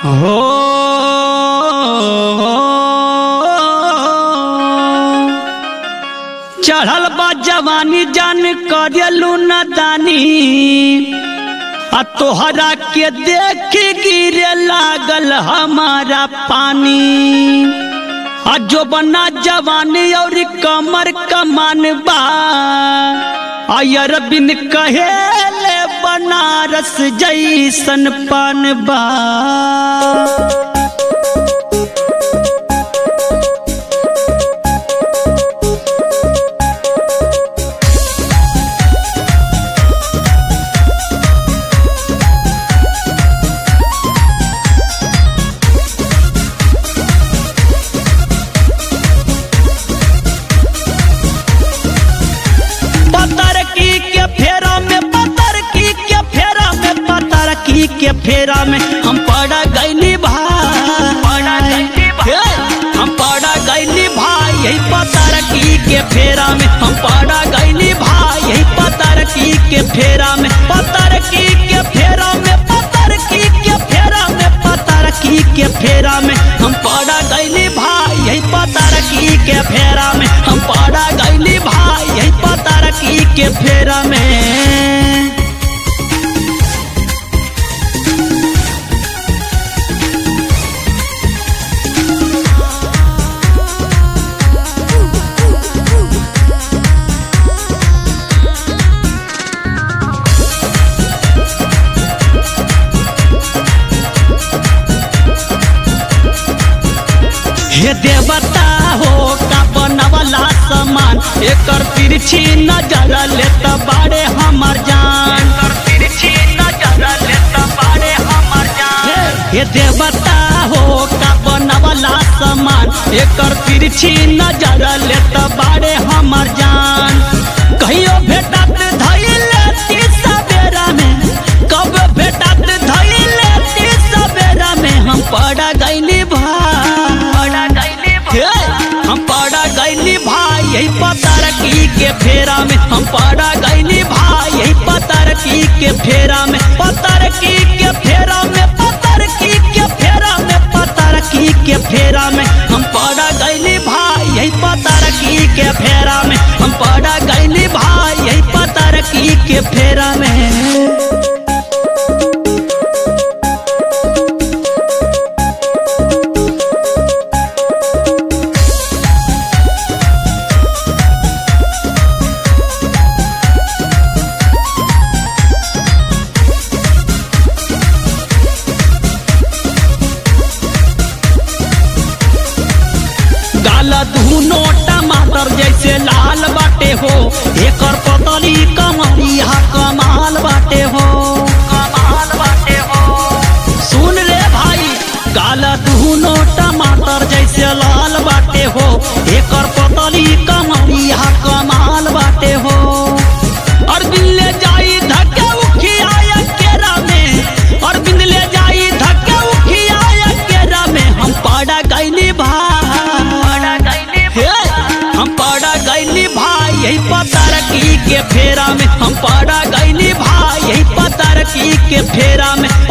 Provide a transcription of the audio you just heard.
हो चढ़ल बा जवानी जान करेलू न दानी आ तोहरा के देख गिरे लागल हमारा पानी आ जो बना जवानी और कमर कमान बा आयर बिन कहेले बनारस जैसन पान बा पतर की के फेरा में पतर की के फेरा में पतर की के फेरा में हम पड़ा गईली भाई हे, हम पड़ा गईली भाई यही पतर की के फेरा में हम पड़ा गईली भाई यही पतर की के फेरा में पतर की के फेरा में पतर की के फेरा में पतर की के फेरा में हम पड़ा गईली भाई यही पतर की के फेरा में हम पड़ा गईली भाई यही पतर की के फेरा में हे देवता हो का बनवला समान एकर तिरछी नजर ले त बाड़े हमर जान हे देवता हो का बनवला समान एकर तिरछी नजर ले त बाड़े हमर जान कहियो भेटत धइल ती सवेरा में कब भेटत धइल ती सवेरा में हम पड़ा गइली भाई हे, हम पड़ा गईली भाई यही पतर की के फेरा में हम पड़ा गईली भाई यही पतर की के फेरा में पतर की के फेरा में पतर की के फेरा में पतर की के फेरा में हम पड़ा गईली भाई यही पतर की के फेरा में हम पड़ा गईली भाई यही पतर की के फेरा में गाल धुनो टमाटर जैसे लाल बाटे हो एकर पतली कमरिया कमाल बाटे हो कमाल बाटे हो सुन रे भाई गाल धुनो टमाटर जैसे लाल बाटे हो एकर पतली कमरिया कमाल बाटे हो और ले जाई धक्के उखिया केरा में और ले जाई धक्के उखिया केरा में हम पड़ा गईली भाई हे, हम पड़ा गईली भाई यही पतर की के फेरा में हम पड़ा गईली भाई यही पतर की के फेरा में